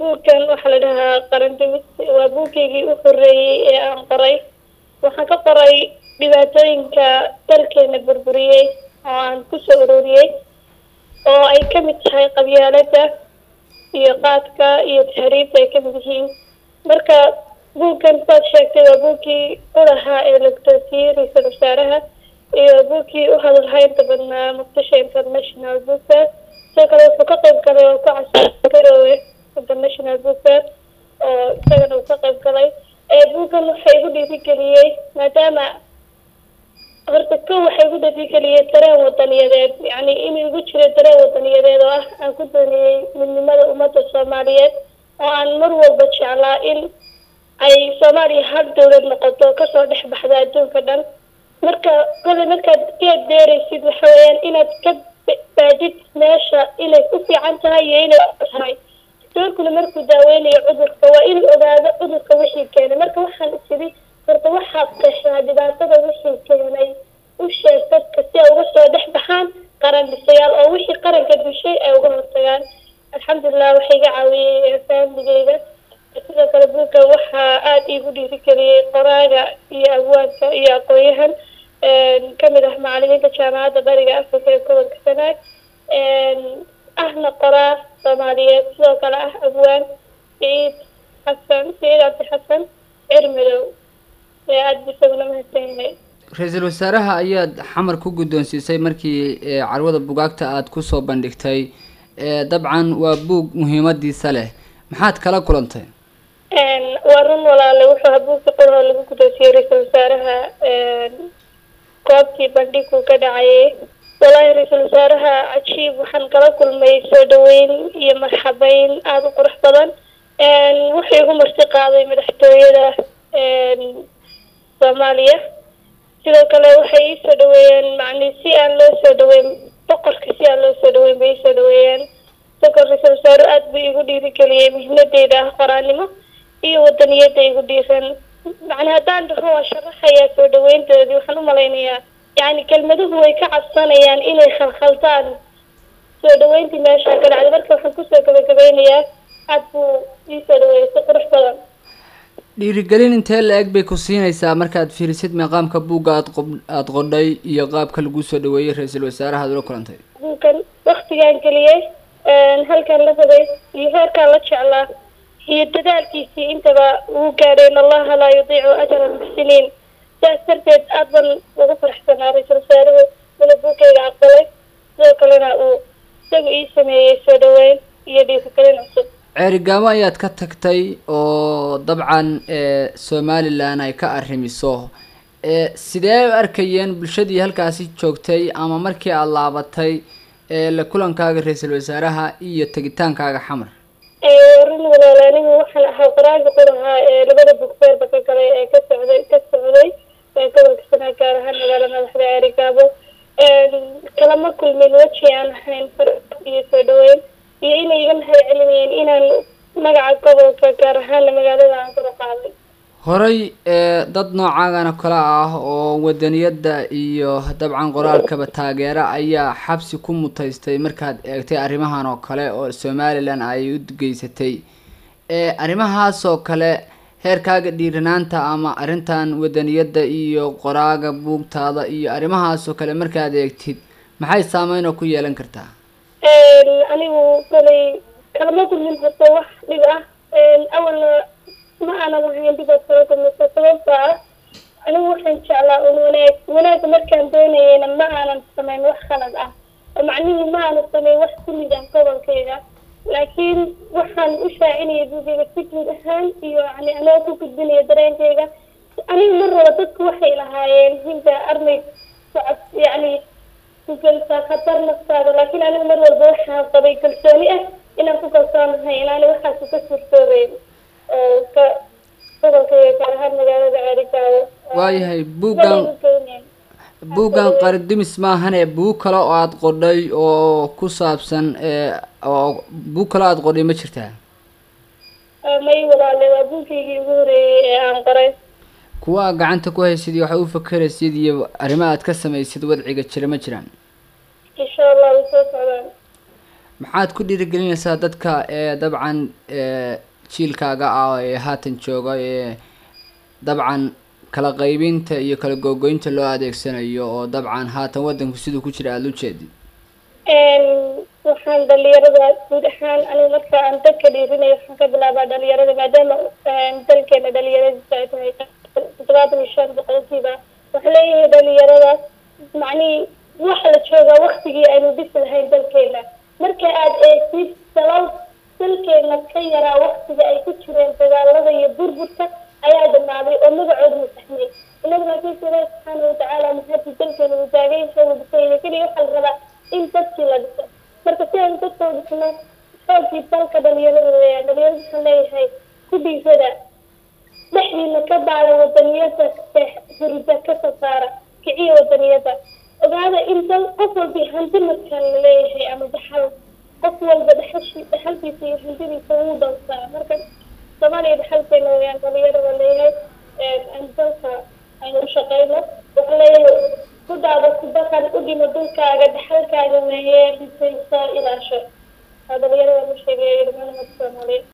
buugkan waxaa la dhahaa qarandimis waa buugkaygii u horeeyey ee aan qoray waxaan ka qoray dhibaatooyinka dalkeena burburiyey oo aan kusoo ururiyey oo ay ka mid tahay qabyaalada iyo qaadka iyo tahriibta ay kamid yihiin marka buugkan saad sheegtay waa buugkii u lahaa ee la guddoonsiiyey ra-iisul wasaaraha iyo buugkii u hadalhaynta badnaa muqdisho international book fair sidoo kale wuxuu ka qayb galay oo ku casay garoowe international book fair oo isagana uu ka qayb galay buuggan waxaa igu dhiirigeliyey maadaama horta ko waxaa igu dhiirigeliyey dareen wadaniyadeed yacni inuu igu jiro dareen wadaniyadeed oo ah aan ku dooniyey midnimada ummadda soomaaliyeed oo aan mar walba jeclaa in ay soomaaliya hal dowlad noqoto kasoo dhex baxda adduunka dhan marka kole markaad geed beeraysid waxa weeyaan inaad ka baadid meesha inay ku fiican tahay iyo inay tahay doorkuna markuu daaweynayo cudurka waa inuu ogaado cudurka wixii keenay marka waxaan isidhi horta waxaad qeexdaa dhibaatada wixii keenay u sheeg dadka si ay uga soo dhex baxaan qaran dhisayaal oo wixii qaranka dushay ay uga hortagaan alxamdulilah waxay iga caawiyey faamligeyga sidoo kale buugga waxaa aada iigu dhiirigeliyey qoraaga iyo abwaanka iyo aqoon-yahan kamid ah macalimiinta jaamacadda bariga africa ee gobolka sanaag ahna qoraa soomaaliyeed sidoo kale ah abwaan saciid xasan saciid cabdi xasan cirmidow ee aada isaguna mahadsan yahay ra-iisul wasaaraha ayaad xamar ku guddoonsiisay markii carwada bugaagta aada kusoo bandhigtay dabcan waa buug muhiimadiisa leh maxaad kala kulantay waa run walaale wuxuu ahaa buugka qorhoo lagu guddoonsiyey ra-iisul wasaaraha goobtii bandhiguu ka dhacayay wallaahi ra-iisul wasaaraha cajiib waxaan kala kulmay soo dhaweyn iyo marxabeyn aada u qurux badan wuxuu igu marti qaaday madaxtooyada soomaaliya sidoo kale waxay ii soo dhaweeyeen macni si aan loo soo dhaweyn boqorka si aan loo soo dhaweyn bay ii soo dhaweeyeen sidoo kale ra-iisul wasaaru aada buu igu dhiirigeliyey muhiimadeyda ah qoraanimo iyo wadaniyada igu dhiiran macni haddaan dhaho waa sharaxayaa soo dhaweyntoodii waxaan u malaynayaa yani kelmaduhu way ka cabsanayaan inay khalkhaltaan soo dhaweyntii meeshaa ka dhacday marka waxaan kusoo gabagabeynayaa aad buu iisoo dhaweeyay si qurux badan dhiirigelin intee la-eg bay ku siinaysaa markaad fiirisid meeqaamka buugga aad qob aada qodhay iyo qaabka lagu soo dhaweeyey ra-iisul wasaaraha ad ula kulantay buugkan waktigaan geliyey halkaan la rabay iyo heerkaan la jeclaa iyo dadaalkiisii intaba uu gaadhay in allaha laa yudiicu ajra almuxsiniin sidaas darteed aad ban ugu faraxsanaa ra-iisul wasaaruhu ina buugkayga aqbalay sidoo kalena uu isaga ii sameeyey soo dhaweyn iyo dhiirigelin cusub ceerigaamo ayaad ka tagtay oo dabcan somalilan ay ka arrimiso sidee u arkayeen bulshadii halkaasi joogtay ama markii aada laabatay la kulankaaga ra-iisul wasaaraha iyo tegitaankaaga xamar run walaal anigu waxaan ahaa qoraalka qurahaa ee labada bugfeerba ka galay ee ka socday ka socday gobolka sanaa gaar ahaan magaala madaxda ceerigaabo kalama kulmin weji aan ahayn far iyo soo dhaweyn iyo inay iga mahad celinayeen inaan magaca gobolka gaar ahaana magaalada aan kula qaaday horay dad noocaagana kale ah oo wadaniyadda iyo dabcan qoraalkaba taageera ayaa xabsi ku mutaystay markaad eegtay arrimahan oo kale oo somalilan ay u geysatay arrimahaas oo kale heerkaaga dhiiranaanta ama arrintan wadaniyadda iyo qoraaga buugtaada iyo arrimahaas oo kale markaad eegtid maxay saameyn oo ku yeelan kartaa anigu kolay kalama kulmin horta wax dhib ah awalna ma aanan ahayn dhibaad kala kulmisa sababta ah anigu waxaan jeclaa un wanaag wanaagga markaan doonayeyna ma aanan samayn wax khalad ah oo macnihii ma aanan samayn wax ku mid ah gobolkayga laakiin waxaan u shaacinaya buugayga si guud ahaan iyo yani anoo ku gudbinaya dareenkayga aniga mar raba dadku waxay lahaayeen hinda armay socod yani kugelsaa khatar naftaada laakiin anigu mar walba waxaan qabay kalsooni ah inaan ku kalsoonahay inaani waxaas ka suurtoobeyn oo ka gobolkayga gaar ahaan magaalada ceerigaabo waayahay buuggan buuggan qaridimis maahane buug kale oo aada qodhay oo ku saabsan oo buug kale aada qodhay ma jirtaa may walaale waa buugkaygii ugu horeeyey ee aan qoray kuwa aad gacanta ku haysid iyo waxay u fakeraysid iyo arrimo aad ka samaysid wadciga jira ma jiraan insha allah way soo socdaan maxaad ku dhiirigelinaysaa dadka ee dabcan jiilkaaga ah ee haatan jooga ee dabcan kala qaybinta iyo kala googoynta loo adeegsanayo oo dabcan haatan waddanku siduu ku jira aada u jeedid waxaan dhalinyarada guud ahaan anigu marka aan dadka dhiirinayo waxaan ka bilaabaa dhalinyarada maadaama dalkeena dhalinyaradiisa ay tahay toddobaatan iyo shan boqolkiiba waxaa leeyahay dhalinyarada macnihii waxa la joogaa waktigii aynu dhisi lahayn dalkeena marka aad eegtid sabab dalkeena ka yaraa waktiga ay ku jireen dagaalada iyo burburka ayaa dhamaaday oo magacooda masaxmay inagu laakiinse ilaahi subxaana watacaala mahadi dalkeena uu taagaysa uu dhisayna keliya waxaa la rabaa in dadkii la dhiso marka si aan dadka u dhisno xoogii dalka dhalinyarada weeyaan dhalinyarada waxaan leeyahay ku dhiisada dhexdiina ka baada wadaniyada hurida ka soo saara kiciya wadaniyada ogaada in dal qof walba hanti markaan la leeyahay ama dhaxal qof walba dhaxashi dhaxalkiisa iyo hantidiisa wuu dhowrsaa marka soomaaliya dhaxalkeena weeyaan dhalinyarada leeyahay aan dalka aynu u shaqeyno waxaa leeyahay ku daada ku dhaqan u dhimo dhulkaaga dhaxalkaaga weeye dhisayso ilaasho waa dhalinyarada la sheegaya dhammaan umada soomaaliyeed